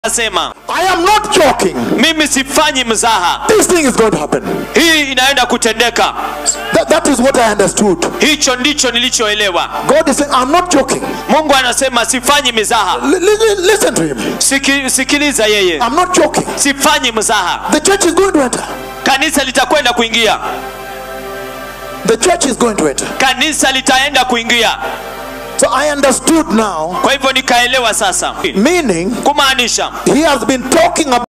Anasema I am not joking. mimi sifanyi mzaha, This thing is going to happen. hii inaenda kutendeka. That, that is what I understood. Hicho ndicho nilichoelewa. God is saying, I'm not joking. Mungu anasema sifanyi mizaha. Li- li- listen to him. Siki, sikiliza yeye, I'm not joking. sifanyi mzaha. The church is going to enter. Kanisa litakwenda kuingia, The church is going to enter. kanisa litaenda kuingia. So I understood now, Kwa hivyo nikaelewa sasa, meaning kumaanisha he has been talking about